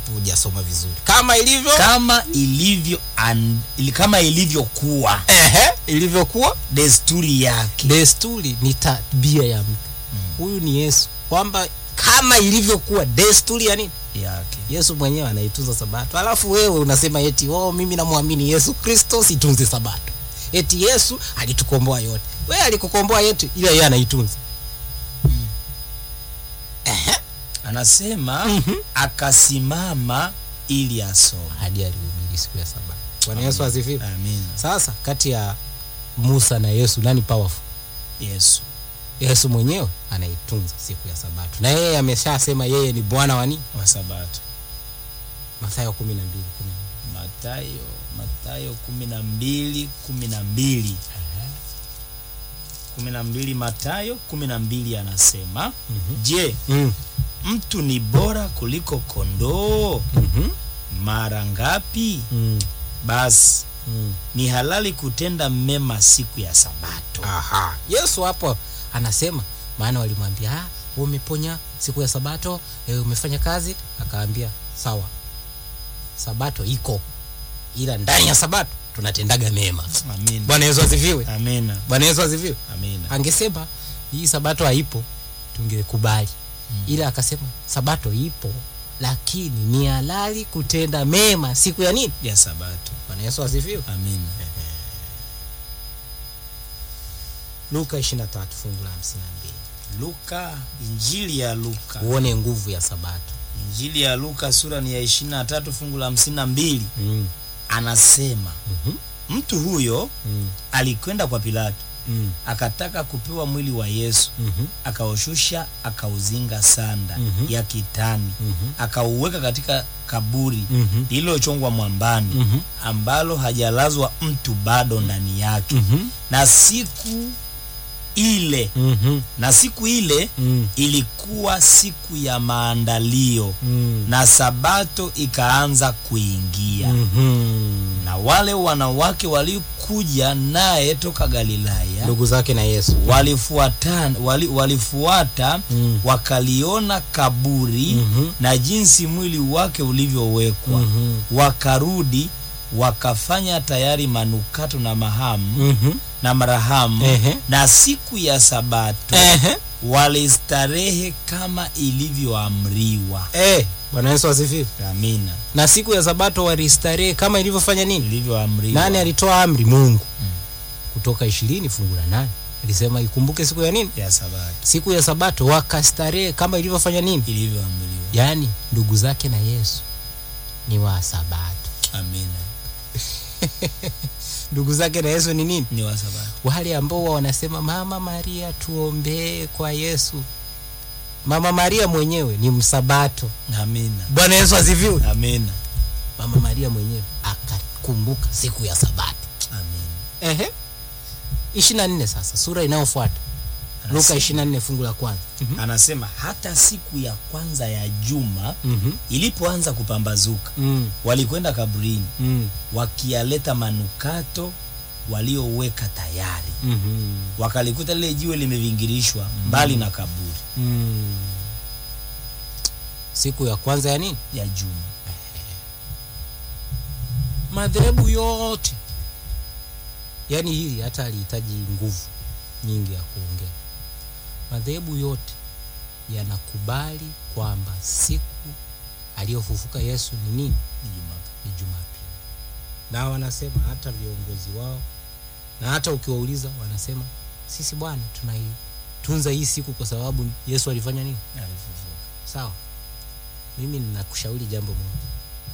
hapo hujasoma vizuri kama ilivyo kama ilivyo an, ili- kama ilivyokuwa ehe ilivyokuwa desturi yake desturi ni tabia ya mtu huyu ni yesu kwamba kama ilivyokuwa desturi ya nini yake yesu mwenyewe anaitunza sabato alafu wewe unasema eti oh, mimi namwamini yesu kristo situnze sabato eti yesu alitukomboa yote wewe alikukomboa yetu ila yeye anaitunza Ehe. anasema akasimama ili asome hadi alihubiri siku ya sabato bwana yesu asifiwe amina sasa kati ya musa na yesu nani powerful yesu yesu mwenyewe anaitunza siku ya sabato na yeye ameshasema yeye ni bwana wa nini wa sabato mathayo kumi na mbili kumi na mbili. matayo matayo kumi na mbili kumi na mbili kumi na mbili matayo kumi na mbili anasema Mhm. je Mm. mtu ni bora kuliko kondoo Mhm. mara ngapi Mm. basi Mm. ni halali kutenda mema siku ya sabato Aha. yesu hapo anasema maana walimwambia "Ah, wewe umeponya siku ya sabato e, umefanya kazi akaambia sawa sabato iko ila ndani ya sabato tunatendaga mema amina bwana yesu asifiwe amina bwana yesu asifiwe amina angesema hii sabato haipo tungekubali ila akasema sabato ipo lakini ni halali kutenda mema siku ya nini ya sabato bwana yesu asifiwe amina luka 23 fungu la 52 luka injili ya luka uone nguvu ya sabato injili ya luka sura ni ya ishiri na tatu fungu la hamsini na mbili mm. anasema Mhm. mtu huyo Mm. alikwenda kwa pilato Mm. akataka kupewa mwili wa yesu Mhm. akaushusha akauzinga sanda Mhm. ya kitani Mhm. akauweka katika kaburi Mhm. lililochongwa mwambani Mhm. ambalo hajalazwa mtu bado ndani yake Mhm. na siku ile Mhm. na siku ile Mm. ilikuwa siku ya maandalio Mm. na sabato ikaanza kuingia Mhm. na wale wanawake walikuja naye toka galilaya ndugu zake na yesu walifuatana wali, walifuata Mm. wakaliona kaburi Mhm. na jinsi mwili wake ulivyowekwa Mhm. wakarudi wakafanya tayari manukato na mahamu Mhm. na marahamu Ehe. na siku ya sabato Ehe. walistarehe kama ilivyoamriwa Eh, bwana yesu asifiwe amina na siku ya sabato walistarehe kama ilivyofanya nini ilivyoamriwa nani alitoa amri mungu kutoka ishirini fungu la nane alisema ikumbuke siku ya nini ya sabato siku ya sabato wakastarehe kama ilivyofanya nini ilivyoamriwa yaani ndugu zake na yesu ni wa sabato amina ndugu zake na yesu ni nini ni wa sabato wale ambao wa wanasema mama maria tuombee kwa yesu mama maria mwenyewe ni msabato amina bwana yesu asifiwe amina mama maria mwenyewe akakumbuka siku ya sabato amina ehe ishiri na nne sasa sura inayofuata luka Anasema- ishiri na nne fungu la kwanza anasema hata siku ya kwanza ya juma Mhm. ilipoanza kupambazuka Mm, walikwenda kaburini mm, wakiyaleta manukato walioweka tayari mhm, wakalikuta lile jiwe limevingirishwa mbali na kaburi mm. siku ya kwanza ya nini ya juma madhehebu yote yaani hili hata alihitaji nguvu nyingi ya kuongea madhehebu yote yanakubali kwamba siku aliyofufuka yesu ni nini ni Jumapili. ni jumapili na wanasema hata viongozi wao na hata ukiwauliza wanasema sisi bwana tunaitunza hii siku kwa sababu yesu alifanya nini Alifufuka. sawa mimi ninakushauri jambo moja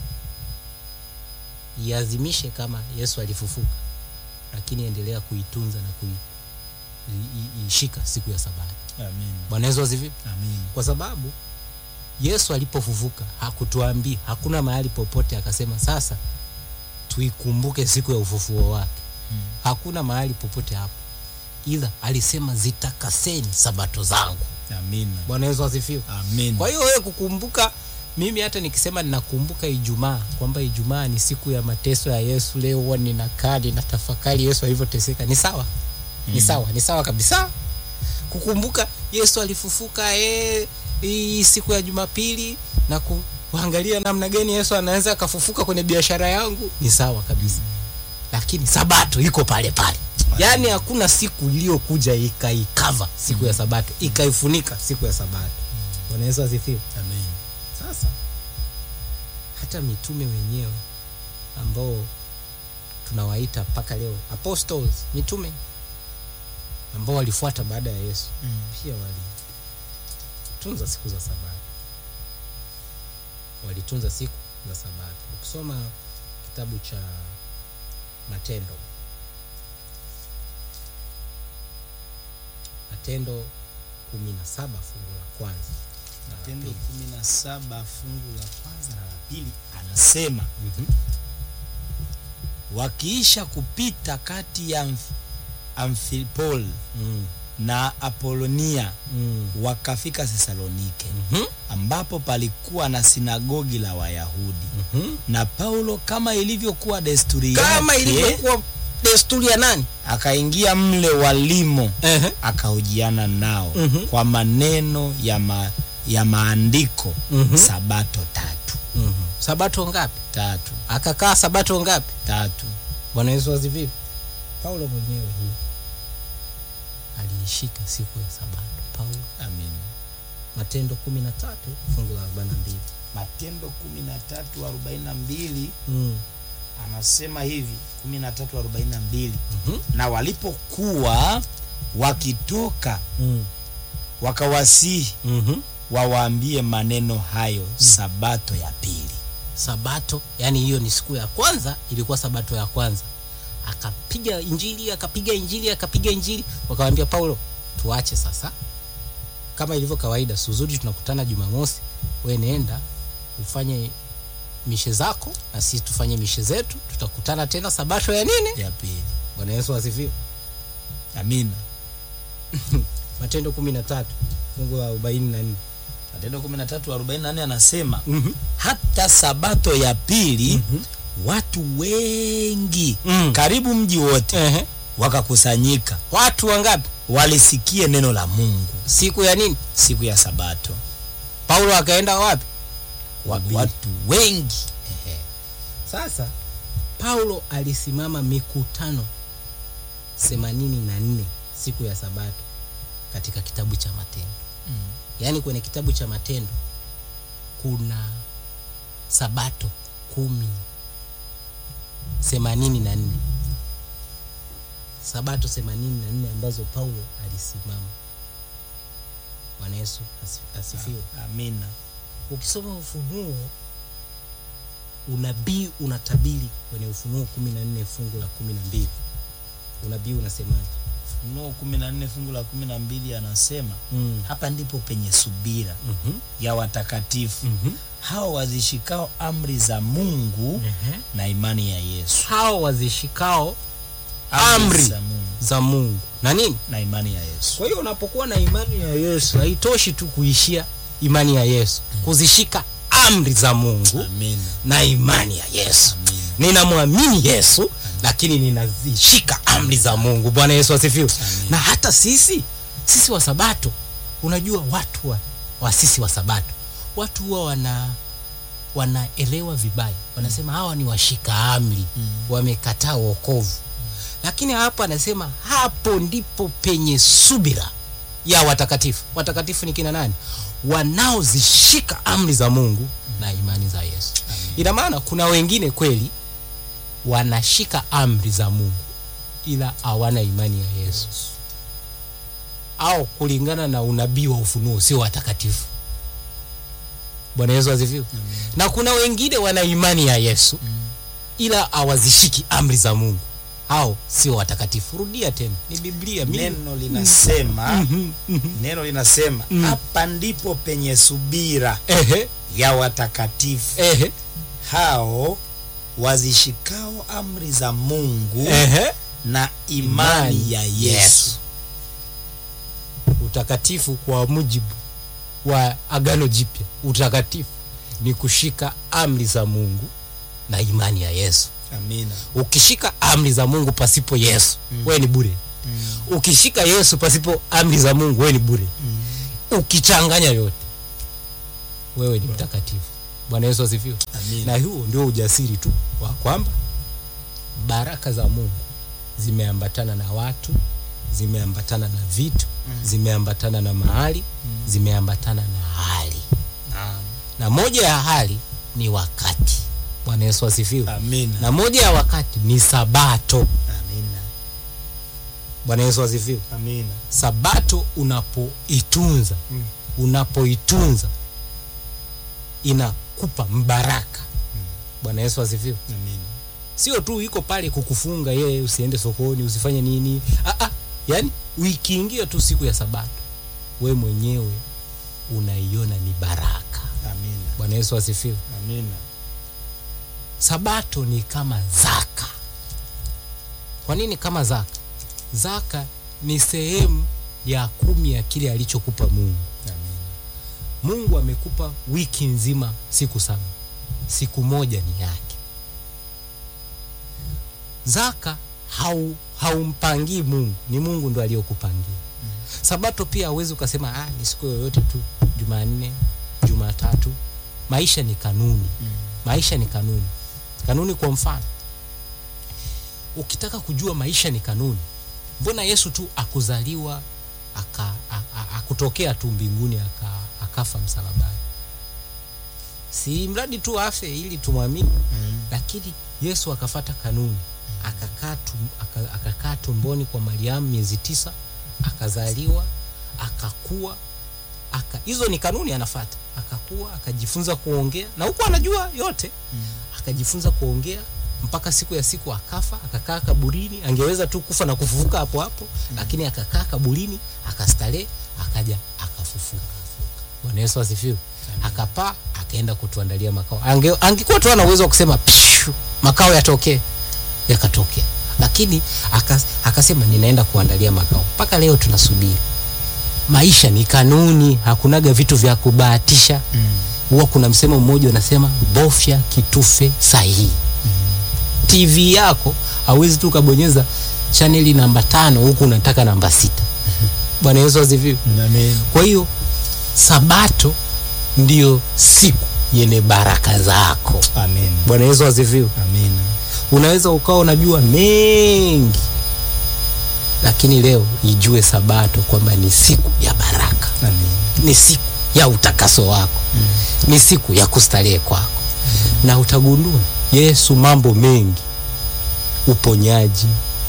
iazimishe kama yesu alifufuka lakini endelea kuitunza na kui i- i- ishika siku ya sabato Amen. bwana yesu asifiwe Amen. kwa sababu yesu alipofufuka hakutuambia hakuna mahali popote akasema sasa tuikumbuke siku ya ufufuo wake Mm. hakuna mahali popote hapo ila alisema zitakaseni sabato zangu Amen. bwana yesu asifiwe Amen. kwa hiyo wewe kukumbuka mimi hata nikisema ninakumbuka ijumaa kwamba ijumaa ni siku ya mateso ya yesu leo huwa ninakaa ninatafakari yesu alivyoteseka ni sawa ni Mm. sawa ni sawa kabisa kukumbuka yesu alifufuka eh, hii siku ya jumapili na ku, kuangalia namna gani yesu anaweza akafufuka kwenye biashara yangu ni sawa kabisa lakini sabato iko pale pale yaani hakuna siku iliyokuja ikaikava siku ya sabato ikaifunika siku ya sabato bwana yesu asifiwe Amen. sasa hata mitume wenyewe ambao tunawaita mpaka leo apostles mitume ambao walifuata baada ya yesu Mm. pia walitunza siku za sabato walitunza siku za sabato ukisoma kitabu cha matendo matendo kumi na saba fungu la kwanza na la Matendo pili. kumi na saba fungu la kwanza na la pili anasema Mhm. wakiisha kupita kati ya Amf- Amfipoli Mm, na Apolonia mm, wakafika Thesalonike mhm, ambapo palikuwa na sinagogi la Wayahudi mhm. na Paulo kama ilivyokuwa desturi kama yake ilivyokuwa desturi ya nani akaingia mle walimo Ehe. akahojiana nao Mhm. kwa maneno ya, ma, ya maandiko Mhm. sabato tatu Mhm. sabato ngapi tatu akakaa sabato ngapi tatu bwana yesu asifiwe paulo mwenyewe hii aliishika siku ya sabato paulo amin matendo kumi na tatu fungu la arobaini na mbili matendo kumi na tatu arobaini na mbili Mm, anasema hivi kumi na tatu arobaini na mbili mhm, na walipokuwa wakitoka mm, wakawasihi mhm. wawaambie maneno hayo sabato ya pili sabato yani hiyo ni siku ya kwanza ilikuwa sabato ya kwanza akapiga injili akapiga injili akapiga injili wakawambia paulo tuache sasa kama ilivyo kawaida suzuri tunakutana jumamosi we nenda ufanye mishe zako na sisi tufanye mishe zetu tutakutana tena sabato ya nini ya pili bwana yesu asifiwe amina matendo kumi na tatu fungu la arobaini na nne matendo kumi na tatu arobaini na nne anasema Mhm. hata sabato ya pili Mhm. watu wengi Mm. karibu mji wote Ehe. wakakusanyika watu wangapi walisikie neno la mungu siku ya nini siku ya sabato paulo akaenda wapi Wa- Kuhubiri. watu wengi Ehe. Sasa Paulo alisimama mikutano themanini na nne siku ya Sabato katika kitabu cha Matendo. Mm. Yaani kwenye kitabu cha Matendo kuna Sabato kumi themanini na nne Sabato themanini na nne ambazo Paulo alisimama. Bwana Yesu asi- asifiwe. amina ukisoma ufunuo unabii unatabiri kwenye ufunuo kumi na nne fungu la kumi na mbili unabii unasemaje ufunuo kumi na nne fungu la kumi na mbili anasema mm. hapa ndipo penye subira mm-hmm. ya watakatifu mm-hmm. hao wazishikao amri za mungu na imani ya yesu hao wazishikao Amri. za mungu za mungu na nini na imani ya yesu kwa hiyo unapokuwa na imani ya yesu haitoshi tu kuishia imani ya yesu kuzishika amri za mungu amina na imani ya yesu amina ninamwamini yesu lakini ninazishika amri za mungu bwana yesu asifiwe Amen. na hata sisi sisi wa sabato unajua watu wa, wa sisi wa sabato watu huwa wana wanaelewa vibaya wanasema hawa ni washika amri Mm. wamekataa wokovu lakini hapo anasema hapo ndipo penye subira ya watakatifu watakatifu ni kina nani wanaozishika amri za mungu na imani za yesu ina maana kuna wengine kweli wanashika amri za mungu ila hawana imani ya yesu au kulingana na unabii wa ufunuo sio watakatifu bwana yesu asifiwe na kuna wengine wana imani ya yesu ila hawazishiki amri za mungu hao sio watakatifu rudia tena ni biblia mimi neno linasema Mhm, mhm. neno linasema Mm. hapa ndipo penye subira ehe ya watakatifu ehe hao wazishikao amri za mungu ehe na imani ya yesu utakatifu kwa mujibu wa agano jipya utakatifu ni kushika amri za mungu na imani ya yesu amina ukishika amri za mungu pasipo yesu Mm. wewe ni bure mm. ukishika yesu pasipo amri za mungu wewe ni bure Mm. ukichanganya yote wewe ni mtakatifu bwana yesu asifiwe Amina. na huo ndio ujasiri tu wa kwamba baraka za mungu zimeambatana na watu zimeambatana na vitu zimeambatana na mahali zimeambatana na hali Naam. na moja ya hali ni wakati bwana yesu asifiwe Amina. na moja ya wakati ni sabato Amina. bwana yesu asifiwe Amina. sabato unapoitunza Mm. unapoitunza inakupa mbaraka bwana yesu asifiwe Amina. sio tu iko pale kukufunga yeye usiende sokoni usifanye nini ah, ah, yani uikiingia tu siku ya sabato we mwenyewe unaiona ni baraka Amina. bwana yesu asifiwe Amina. sabato ni kama zaka kwa nini kama zaka zaka ni sehemu ya kumi ya kile alichokupa mungu Amina. mungu amekupa wiki nzima siku saba siku moja ni yake zaka hau haumpangii mungu ni mungu ndo aliyokupangia sabato pia hauwezi ukasema ah, ni siku yoyote tu jumanne jumatatu maisha ni kanuni maisha ni kanuni kanuni kwa mfano ukitaka kujua maisha ni kanuni mbona yesu tu akuzaliwa aka, a, a, akutokea tu mbinguni aka, akafa msalabani si mradi tu afe ili tumwamini Mm. lakini yesu akafata kanuni akakaa tum, aka, akakaa tumboni kwa mariamu miezi tisa akazaliwa akakua aka hizo ni kanuni anafata akakua akajifunza kuongea na huku anajua yote akajifunza kuongea mpaka siku ya siku akafa akakaa kaburini angeweza tu kufa na kufufuka hapo hapo lakini akakaa kaburini akastarehe akaja akafufuka bwana yesu asifiwe akapaa akaenda kutuandalia makao Ange, angekuwa tu ana uwezo wa kusema "Pshu, makao yatokee yakatokea lakini akas, akasema ninaenda kuandalia makao mpaka leo tunasubiri maisha ni kanuni hakunaga vitu vya kubahatisha huwa kuna msemo mmoja unasema bofya kitufe sahihi tv yako hauwezi tu ukabonyeza chaneli namba tano huku unataka namba sita bwana yesu asifiwe Amina. kwa hiyo sabato ndiyo siku yenye baraka zako Amina. bwana yesu asifiwe Amina. unaweza ukawa unajua mengi lakini leo ijue sabato kwamba ni siku ya baraka Amina. ni siku ya utakaso wako ni siku ya kustarehe kwako na utagundua yesu mambo mengi uponyaji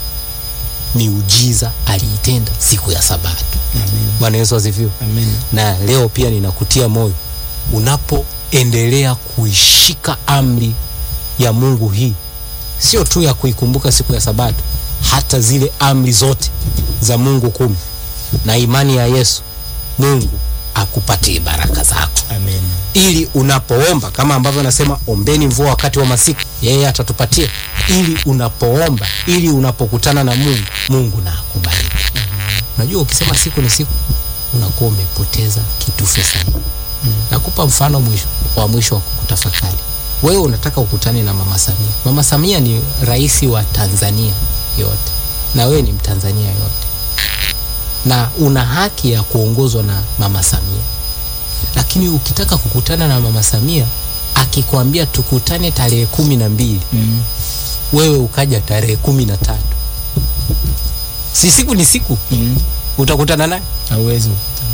miujiza aliitenda siku ya sabato Amina. bwana yesu asifiwe Amina. na leo pia ninakutia moyo unapoendelea kuishika amri ya mungu hii sio tu ya kuikumbuka siku ya sabato hata zile amri zote za mungu kumi na imani ya yesu mungu akupatie baraka zako Amina. ili unapoomba kama ambavyo anasema ombeni mvua wakati wa masiku yeye atatupatia ili unapoomba ili unapokutana na mungu mungu na akubariki unajua ukisema siku ni siku unakuwa umepoteza kitufe sahihi nakupa mfano mwisho wa mwisho wa kutafakari wewe unataka ukutane na mama samia mama samia ni rais wa tanzania yote na wewe ni mtanzania yote na una haki ya kuongozwa na mama samia lakini ukitaka kukutana na mama samia akikwambia tukutane tarehe kumi na mbili Mm. wewe ukaja tarehe kumi na tatu si siku ni siku Mm. utakutana naye Hauwezi.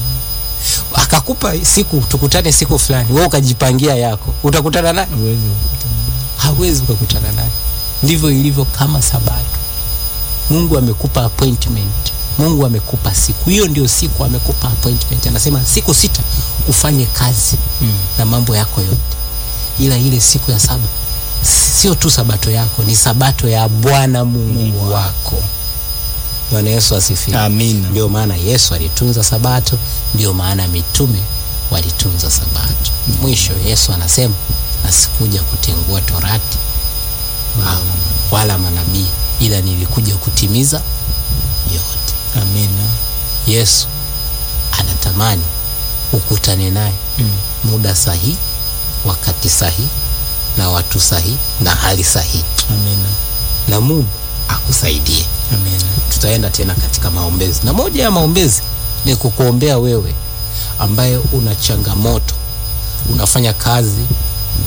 akakupa siku tukutane siku fulani wewe ukajipangia yako utakutana naye Hauwezi. hawezi ukakutana naye ndivyo ilivyo kama sabato mungu amekupa appointment mungu amekupa siku hiyo ndio siku amekupa appointment anasema siku sita ufanye kazi Mm. na mambo yako yote ila ile siku ya saba sio tu sabato yako ni sabato ya bwana mungu, Mungu wako bwana yesu asifiwe Amina. ndio maana yesu alitunza sabato ndio maana mitume walitunza sabato mwisho yesu anasema nasikuja kutengua torati wala, wala manabii ila nilikuja kutimiza yote Amina. yesu anatamani ukutane naye Mm. muda sahihi wakati sahihi na watu sahihi na hali sahihi Amina. na mungu akusaidie Amina. tutaenda tena katika maombezi na moja ya maombezi ni kukuombea wewe ambaye una changamoto unafanya kazi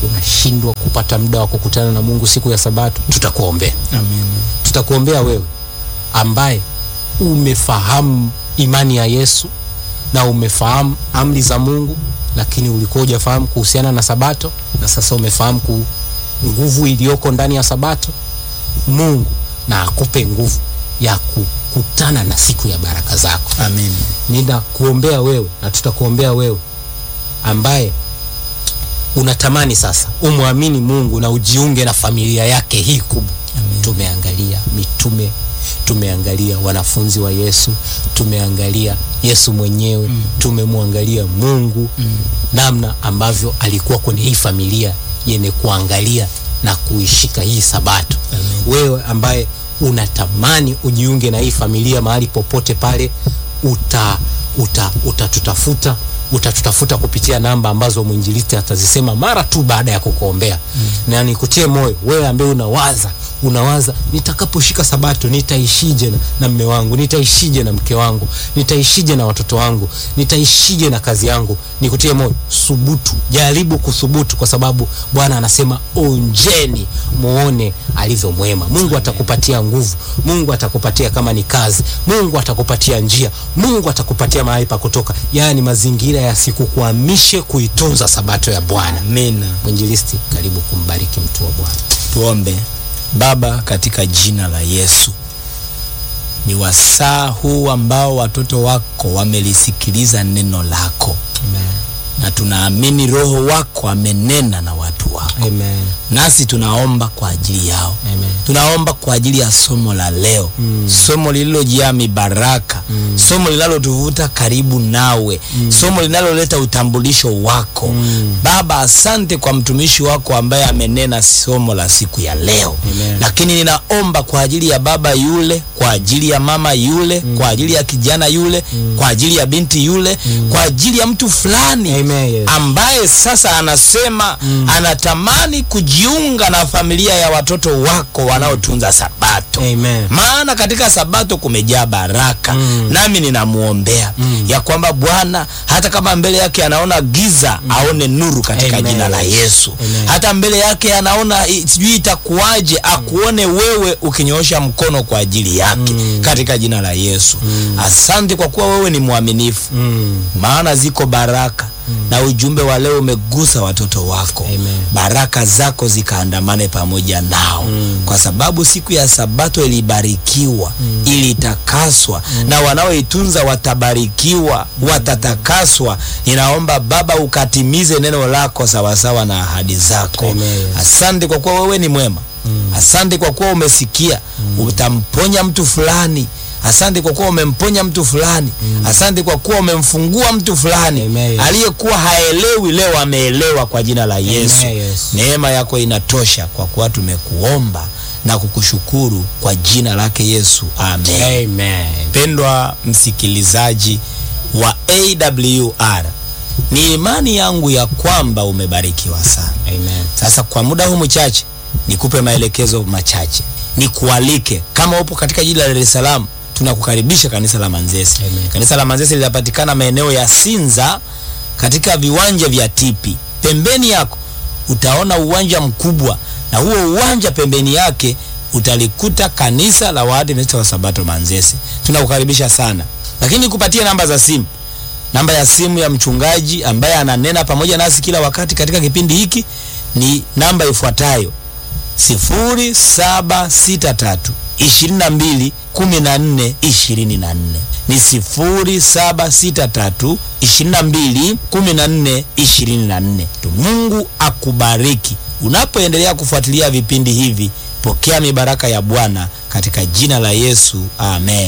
unashindwa kupata muda wa kukutana na mungu siku ya sabato tutakuombea Amen. tutakuombea wewe ambaye umefahamu imani ya yesu na umefahamu amri za mungu lakini ulikuwa hujafahamu kuhusiana na sabato na sasa umefahamu ku nguvu iliyoko ndani ya sabato mungu na akupe nguvu ya kukutana na siku ya baraka zako Amen. ninakuombea wewe na tutakuombea wewe ambaye unatamani sasa umwamini mungu na ujiunge na familia yake hii kubwa Amen. tumeangalia mitume tumeangalia wanafunzi wa yesu tumeangalia yesu mwenyewe mm. tumemwangalia mungu mm. namna ambavyo alikuwa kwenye hii familia yenye kuangalia na kuishika hii sabato Amen. wewe ambaye unatamani ujiunge na hii familia mahali popote pale uta uta utatutafuta utatutafuta kupitia namba ambazo mwinjilisti atazisema mara tu baada ya kukuombea mm. na nikutie moyo wewe ambaye unawaza unawaza nitakaposhika sabato nitaishije na, na mme wangu nitaishije na mke wangu nitaishije na watoto wangu nitaishije na kazi yangu nikutie moyo subutu jaribu kuthubutu kwa sababu bwana anasema onjeni muone alivyo mwema mungu atakupatia nguvu mungu atakupatia kama ni kazi mungu atakupatia njia mungu atakupatia mahali pa kutoka yaani mazingira yasikukwamishe kuitunza sabato ya bwana Amina. mwinjilisti karibu kumbariki mtu wa bwana Tuombe. Baba, katika jina la Yesu, ni wasaa huu ambao watoto wako wamelisikiliza neno lako, Amen. na tunaamini Roho wako amenena na watu wako, Amen. nasi tunaomba kwa ajili yao. Amen. Tunaomba kwa ajili ya somo la leo Mm. somo lililojaa mibaraka Mm. somo linalotuvuta karibu nawe Mm. somo linaloleta utambulisho wako Mm. Baba, asante kwa mtumishi wako ambaye amenena somo la siku ya leo Amen. lakini ninaomba kwa ajili ya baba yule, kwa ajili ya mama yule, kwa ajili ya kijana yule, kwa ajili ya binti yule, kwa ajili ya mtu fulani Amen, yes. ambaye sasa anasema anatamani kujiunga na familia ya watoto wako wanaotunza sabato Amen. maana katika sabato kumejaa baraka Mm. nami ninamwombea Mm. ya kwamba bwana hata kama mbele yake anaona giza aone nuru katika Amen. jina la yesu Amen. hata mbele yake anaona i- sijui itakuwaje akuone wewe ukinyoosha mkono kwa ajili yake Mm. katika jina la yesu asante kwa kuwa wewe ni mwaminifu Mm. maana ziko baraka na ujumbe wa leo umegusa watoto wako Amen. baraka zako zikaandamane pamoja nao Mm. kwa sababu siku ya sabato ilibarikiwa ilitakaswa na wanaoitunza watabarikiwa watatakaswa ninaomba baba ukatimize neno lako sawasawa na ahadi zako Amen. asante kwa kuwa wewe ni mwema asante kwa kuwa umesikia utamponya mtu fulani asante kwa kuwa umemponya mtu fulani asante kwa kuwa umemfungua mtu fulani Amen. aliyekuwa haelewi leo ameelewa kwa jina la yesu yes. neema yako inatosha kwa kuwa tumekuomba na kukushukuru kwa jina lake yesu amen Amen. mpendwa msikilizaji wa awr ni imani yangu ya kwamba umebarikiwa sana Amen. sasa kwa muda huu mchache nikupe maelekezo machache nikualike kama upo katika jiji la Dar es Salaam tunakukaribisha kanisa la Manzese Amen. kanisa la Manzese linapatikana maeneo ya Sinza katika viwanja vya Tipi pembeni yako utaona uwanja mkubwa na huo uwanja pembeni yake utalikuta kanisa la Waadventista wa Sabato Manzese tunakukaribisha sana lakini kupatia namba za simu namba ya simu ya mchungaji ambaye ananena pamoja nasi kila wakati katika kipindi hiki ni namba ifuatayo 0763 22 14 24 ni 0763 22 14 24 tu mungu akubariki unapoendelea kufuatilia vipindi hivi pokea mibaraka ya bwana katika jina la yesu amen